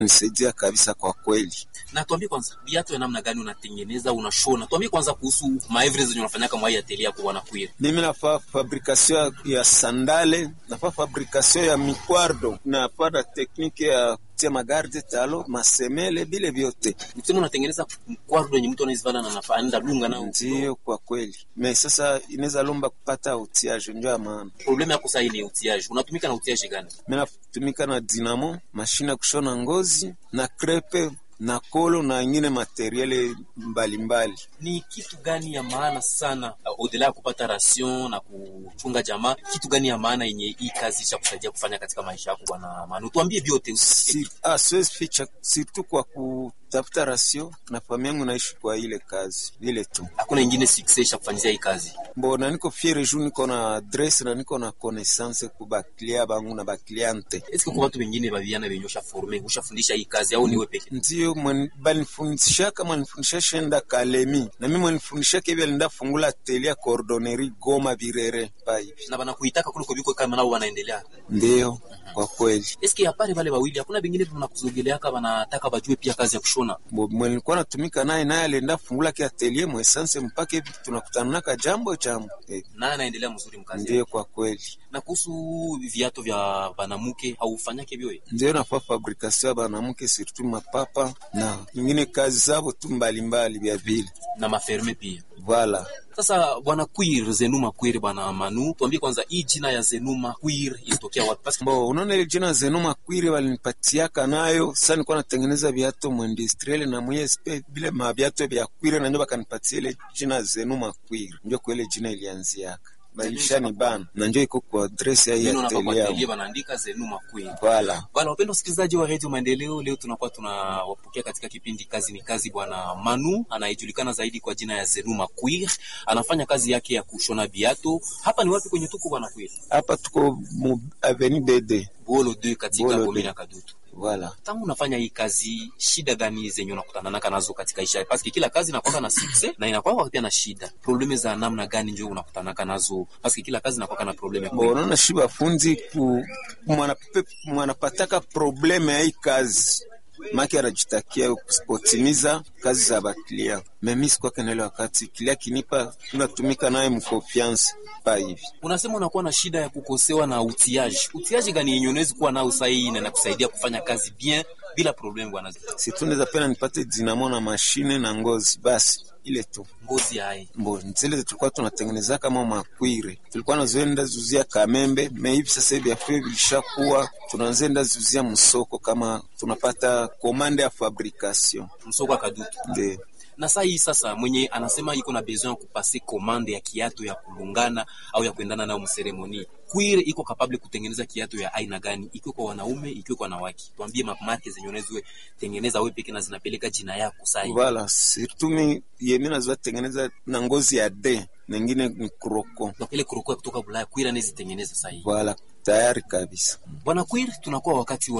nisaidia kabisa kwa kweli. Na tuambie kwanza, viatu ya namna gani unatengeneza, unashona? Tuambie kwanza kuhusu maevre zenye unafanya kama hii atelier yako bwana Kwir. Mimi nafaa fabrikation ya sandale, nafaa fabrikation ya mikwardo, nafaa na tekniki ya kutia magarde talo masemele, bile vyote Msema unatengeneza mkwardo yenye mtu anazivala na nafa anaenda dunga nao. ndio kwa kweli. Me sasa inaweza lomba kupata utiage, ndio ya maana Problema yako sasa ni utiage. Unatumika na utiage gani? mimi natumika na dinamo, mashine ya kushona ngozi na krepe na kolo na ingine materiele mbalimbali. Ni kitu gani ya maana sana uh, odela ya kupata ration na kuchunga jamaa, kitu gani ya maana yenye hii kazi cha kusaidia kufanya katika maisha yako bwana Manu? Tuambie vyote usi Si, ah, siwezi ficha surtout kwa kutafuta rasio na familia yangu naishi kwa ile kazi ile tu. hakuna ingine success ya kufanyia hii kazi. Mbona niko fiere juu niko na adresse na niko na connaissance ku baklia bangu na bakliante. Eske kwa watu wengine baviana wenye ushaforme ushafundisha hii kazi au ni wewe peke? Ndio mwen- balinifundisha kama nifundisha shenda Kalemi na mimi mwenifundisha kebya linda fungula atelier cordonnerie Goma Birere pa hivi. Na bana kuitaka kuliko biko kama nao wanaendelea. Ndio kwa kweli. Eske apare wale wawili hakuna bengine tunakuzogelea kama wanataka bajue pia kazi ya kushona. Bo- mwenye nilikuwa natumika naye naye alienda fungula ki atelier mu essence mpaka hivi tunakutana naka jambo jambo. Eh, Na anaendelea mzuri mkazi. ndio kwa kweli. Na kuhusu viatu vya banamuke haufanyake vyoe. ndio nafaa fabrikasio ya banamuke surtout mapapa na ingine kazi zabo tu mbalimbali vya vile na maferme pia. vala Sasa bwana Queer Zenuma Queer bwana Manu, tuambie kwanza hii jina ya Zenuma Queer ilitokea wapi? Parce que bo unaona ile jina zenu makwiri walinipatiaka nayo sasa nilikuwa natengeneza viatu muindustriel na mwesp vile maviatu vya kwire na ndio bakanipatia ile jina zenu makwiri ndio kwa ile jina ilianziaka balishani bana na ndio iko kwa address ya hii neno napa kwa atelier atelier yangu. wanaandika Zenuma Queer. vala Bwana wapendwa wasikilizaji wa Radio Maendeleo, leo tunakuwa tunawapokea katika kipindi kazi ni kazi, bwana Manu anayejulikana zaidi kwa jina ya Zenuma Queer, anafanya kazi yake ya kushona viatu. Hapa ni wapi kwenye tuko bwana Queer? hapa tuko mu avenue BD Bolo 2 katika Bolo komini deux. ya Kadutu. vala Tangu unafanya hii kazi, shida gani zenye unakutana naka nazo katika isha? Paske kila kazi inakuwa na success na inakuwa pia na shida. Probleme za namna gani ndio unakutana naka nazo? Paske kila kazi inakuwa na probleme. bo unaona shi bafunzi ku mwanapepe mwanapataka probleme ya hii kazi maki anajitakia kusipotimiza kazi za baklia memi sikwake naile wakati kilia kinipa tunatumika naye mkonfiance pa hivi Unasema unakuwa na shida ya kukosewa na utiaji. Utiaji gani yenye unaweza kuwa nao sahihi na inakusaidia kufanya kazi bien bila problem bwana? situnaweza pena nipate dinamo na mashine na ngozi basi ile tu Ngozi hai. mbo zile tulikuwa tunatengeneza kama makwire tulikuwa nazoenda zuzia kamembe me hivi sasa hivi afio vilishakuwa tunazoenda zuzia msoko kama tunapata komande ya fabrication Msoko akadutu. ndio Na saa hii sasa mwenye anasema iko na besoin ya kupase commande ya kiatu ya kulungana au ya kuendana nayo mseremoni. Queer iko capable kutengeneza kiatu ya aina gani? Ikiwa kwa wanaume, ikiwa kwa wanawake. Tuambie marke zenye unaweza tengeneza wewe peke na zinapeleka jina yako saa hii. Voilà, surtout mi yemi nazoa tengeneza na ngozi ya de nengine ni kroko. Donc ile kurokoa kutoka Bulaya, Queer anazitengeneza saa hii. Voilà, tayari kabisa. Bwana Queer, tunakuwa wakati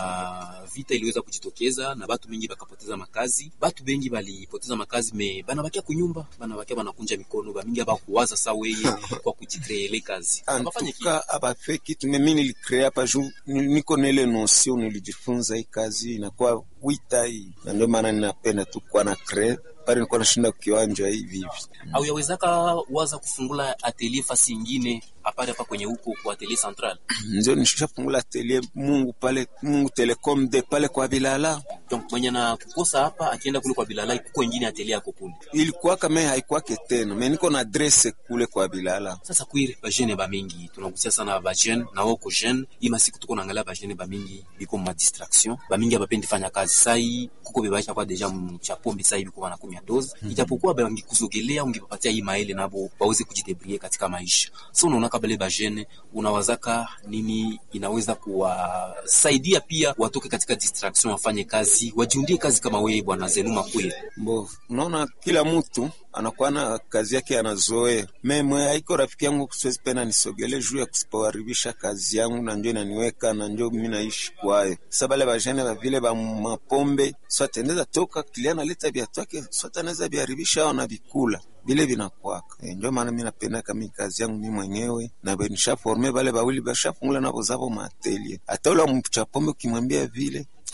wa vita iliweza kujitokeza na batu bengi bakapoteza makazi. Batu bengi balipoteza makazi me banabakia kunyumba, banabakia banakunja mikono, bamingi abakuwaza saa weye kwa kujikreele kazi. Abafanye kitu. Antuka abafe kitu mimi nilicrea hapa juu ni- niko na ile notion nilijifunza hii kazi inakuwa wita hii, na ndio maana ninapenda tu kuwa na crea pale, nilikuwa nashinda kiwanja hivi hivi. au yawezaka waza kufungula atelier fasi ingine apare hapa kwenye huko kwa atelier central. Ndio nishafungula atelier Mungu pale Mungu Telecom de pale kwa Bilala, Donc mwenye na kukosa hapa akienda kule kwa Bilala kuko ingine atelier yako kule. ilikuwa kama haikwake tena, mimi niko na adresse kule kwa Bilala. Sasa kwiri bajene bamingi tunagusia sana bajene na wako jeune ima siku tuko naangalia bajene bamingi biko ma distraction bamingi abapendi fanya kazi sai kuko bebaisha kwa deja mchapombe sai biko wanakumia dozi ijapokuwa bangi kuzogelea ungepapatia hii maele nabo waweze kujidebrie katika maisha so unaona kabale bajene unawazaka nini inaweza kuwasaidia pia watoke katika distraction wafanye kazi wajiundie kazi kama wewe bwana Zenuma kweli Mbo, unaona kila mtu anakuwa na kazi yake anazoea. Meme haiko rafiki yangu siwezi pena nisogele juu ya kusipoharibisha kazi yangu, na njo inaniweka na njo mimi naishi kwayo. Sasa bale bajene ba vile ba mapombe swate anaweza toka kilia analeta viatu yake swate anaweza viharibisha au na vikula vile vinakwaka e, ndio maana mi napenda kama kazi yangu mi mwenyewe na nisha forme bale bawili bashafungula nabo zabo matelie. Hata ule mchapombe ukimwambia vile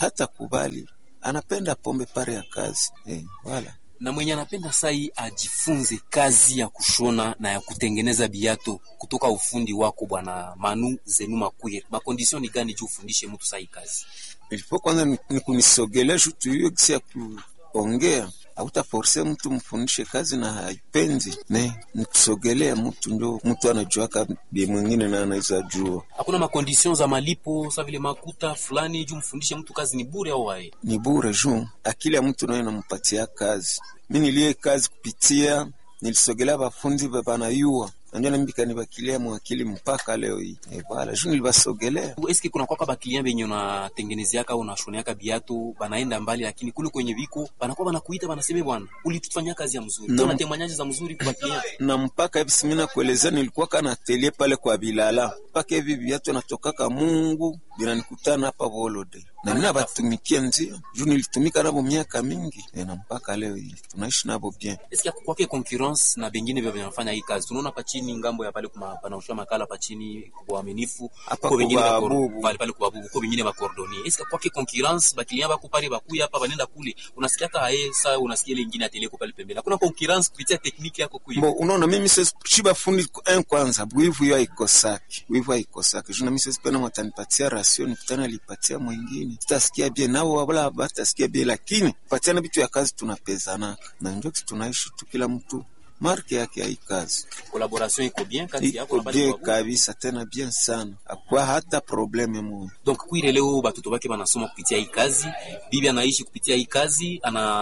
hata kubali anapenda pombe pare ya kazi eh, wala na mwenye anapenda sai ajifunze kazi ya kushona na ya kutengeneza biato kutoka ufundi wako bwana Manu Zenu Makwire, makondisyon ni gani juu ufundishe mtu sai kazi? ilipo kwanza ni, ni kunisogelea juu tuyue gisi ya kuongea hautaforse mtu mfundishe kazi na haipenzi ne ni kusogelea mtu ndio mtu anajuaka bi mwingine na anaweza jua Hakuna makondisyon za malipo sa vile makuta fulani juu mfundishe mtu kazi ni bure au wae? ni bure juu akili ya mtu nayo nampatia kazi mi nilie kazi kupitia nilisogelea bafundi banayua nanjo nambika nibakilia mwakili mpaka leo hii e, wala juu nilibasogelea Eske kuna kwaka baklien benye unatengenezeaka au unashoneaka biatu banaenda mbali, lakini kule kwenye viko banakuwa banakuita banaseme, bwana ulitufanyia kazi ya mzuri, No. no. temanyaji za mzuri kwa baklien na mpaka hivi simina kuelezea nilikuwa kana atelier pale kwa Bilala mpaka hivi viatu natokaka Mungu vinanikutana hapa Volode na mina batumikia nzio juu nilitumika nabo miaka mingi e, na mpaka leo hii tunaishi nabo bien. eske kwake concurrence na bengine vya vinafanya hii kazi tunaona pachini ngambo ya pale kuma panausha makala pachini kwa uaminifu Hapa ko bengine kwa ba kor- Bubu. pale pale kwa bubu ko bengine ba cordonnier eske kwake concurrence ba client bako pale bakuya hapa banenda kule unasikia hata hae saa unasikia ile ingine atelier ko pale pembeni hakuna concurrence kupitia tekniki yako kuiba Bo, unaona mimi sasa shiba fundi en kwanza bwivu hiyo haikosaki, bwivu haikosaki. Juu na mimi sasa pena watanipatia rasio nikutana lipatia mwingine, sitasikia bien nao wala batasikia bien, lakini patiana vitu ya kazi tunapezanaka na ndio kitu tunaishi tu, kila mtu marke yake ya hii kazi collaboration iko bien kati yako iko na pale bien kwa bubu kabisa, tena bien sana, akwa hata probleme moja. donc kwire leo batoto bake banasoma kupitia hii kazi bibi anaishi kupitia hii kazi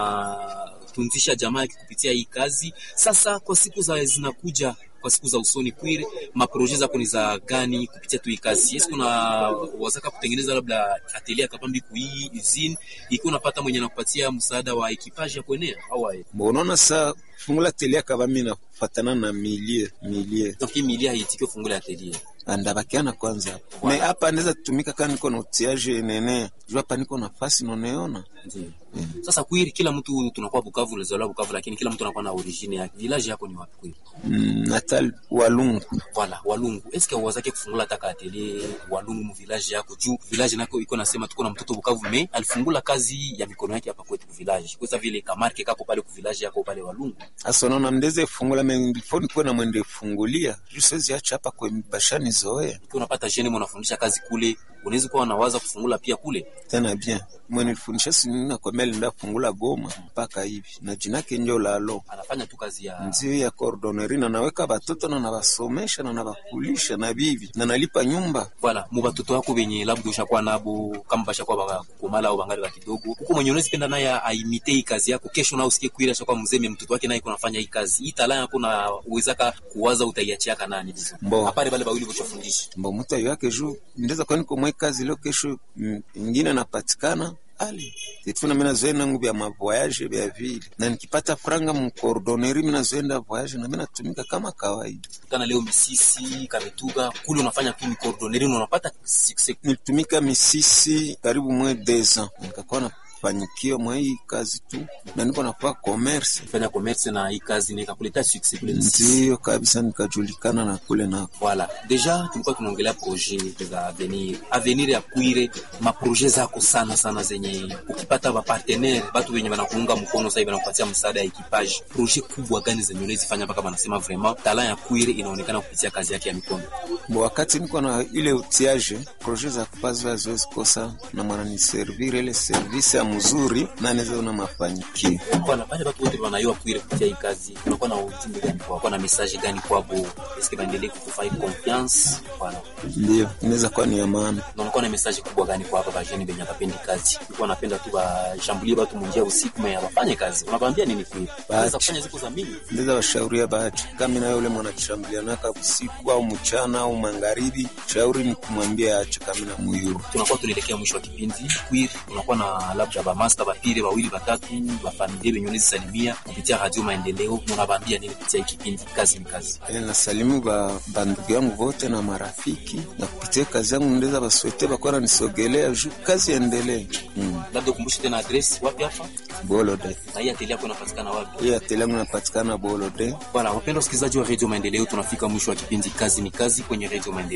anatunzisha jamaa yake kupitia hii kazi sasa kwa siku za zinakuja kwa siku za usoni kwire maproje zako ni za gani kupitia tu hii kazi yes kuna wazaka kutengeneza labda atelier kapambi kuhii usine ikiwa unapata mwenye anakupatia msaada wa ekipaje ya kuenea au aye Bo, unaona saa fungula telia kaba mimi nafatana na milie milie donc hii milia haitiki fungula atelier andabakiana kwanza hapo me hapa naweza tumika kama niko na utiaje nene juu hapa niko nafasi noneona ndio sasa kwiri kila mtu tunakuwa Bukavu ulizaliwa Bukavu lakini kila mtu anakuwa na origine yake village yako ni wapi kwiri mm, natal walungu Voilà, Walungu. Eske wazake kufungula taka atelier Walungu mu village yako juu village nako iko nasema tuko na mtoto Bukavu me alifungula kazi ya mikono yake hapa kwetu ku village. Kwa sababu vile kamarke kako pale ku village yako pale Walungu. hasa unaona mndeze fungula me before nikuwe na mwende fungulia juu siwezi acha hapa kwa bashani zoea Ukiwa unapata jeni mnafundisha kazi kule, unaweza kuwa unawaza kufungula pia kule. tena bien mwe nilifundisha sinina kwa meli nda fungula Goma mpaka hivi na jinake njo lalo Anafanya tu kazi ya nzio ya cordonnerie na naweka batoto na nabasomesha na nabakulisha na bibi na nalipa nyumba Voilà, mu batoto wako benye labda ushakuwa nabo kama bashakuwa baka kukomala au bangali ba kidogo. Huko mwenye unaweza penda naye aimite hii kazi yako, kesho nao usikie kuira shakuwa mzee mtoto wake naye kunafanya hii kazi. Hii talanta yako na uwezaka kuwaza utaiachiaka nani vizuri. Mbo. Hapale bale bawili bochofundisha. mbo mtu ayo yake juu ndeza kwani komwe kazi leo kesho mm, ingine napatikana ali tetuna mina zoenda nangu vya mavoyage vya vile na nikipata franga mcordonnerie mina zoenda voyage na mina tumika kama kawaida kana leo Misisi, Kamituga, kule unafanya tu cordonnerie na unapata success. nilitumika misisi karibu mwe deux ans nikakuwa na fanikio mwa hii kazi tu na niko nafaa commerce Fanya commerce na hii kazi na ikakuleta success kule Misisi. ndiyo kabisa nikajulikana na kule nako Voilà. Deja tulikuwa tunaongelea projet za avenir. Avenir ya Kwire, maproje zako sana sana zenye ukipata ba partenaire, batu wenye wanakuunga mkono sasa hivi wanakupatia msaada ya equipage. Projet kubwa gani zenye unaweza fanya mpaka wanasema vraiment talent ya Kwire inaonekana kupitia kazi yake ya mikono. bo wakati niko na ile utiage projet za kupazo haziwezi kosa na mwananiservire ile service ya mzuri na naweza una mafanikio Voilà, pale watu wote wanayua Kwire kupitia hii kazi. Unakuwa na ujumbe gani kwa kwa na message gani kwabo? Eske baendelee kukufai confiance? Voilà. ndio inaweza kuwa ni ya maana na unakuwa na message kubwa gani kwa hapa bajeni benye bapendi kazi ulikuwa napenda tu bashambulie batu munjia usiku me abafanye kazi unawaambia nini kweli wanaweza kufanya siku za mingi ndeza washauria bahati kama na yule mwanachambulianaka usiku au mchana au magharibi shauri ni kumwambia ache kama na muyuru tunakuwa tunaelekea mwisho wa kipindi queer unakuwa na labda bamaster bapire bawili batatu bafamilie benye unazisalimia kupitia radio maendeleo unawaambia nini kupitia hii kipindi kazi ni kazi E, nasalimu ba bandugu yangu vote na marafiki na kupitia kazi yangu ndeza baswete bakuwa nanisogelea juu kazi endelee mm. labda ukumbushe tena adresi wapi hapa bolode na hii ateli yako inapatikana wapi hii ateli yangu napatikana bolode Bwana wapenda wasikilizaji wa Radio Maendeleo, tunafika mwisho wa kipindi kazi ni kazi kwenye Radio Maendeleo. Leo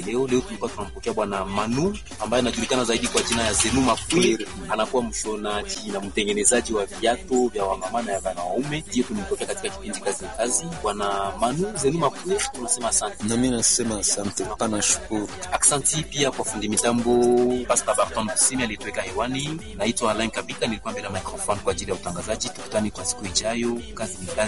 tulikuwa tunampokea bwana Manu ambaye anajulikana zaidi kwa jina ya Zenu Mafwir, anakuwa mshonaji na mtengenezaji wa viatu vya wamama na vya wanaume. Ndiyo tumempokea katika kipindi kazi ni kazi. Bwana Manu Zenu Mafwir, tunasema asante. Na mimi nasema asante, pana shukuru. Aksanti pia kwa fundi mitambo Pastor Barton Busimi alituweka hewani. Naitwa Alain Kabika, nilikuwa mbele ya microphone kwa ajili ya utangazaji. Tukutane kwa siku ijayo. Kazi ni kazi.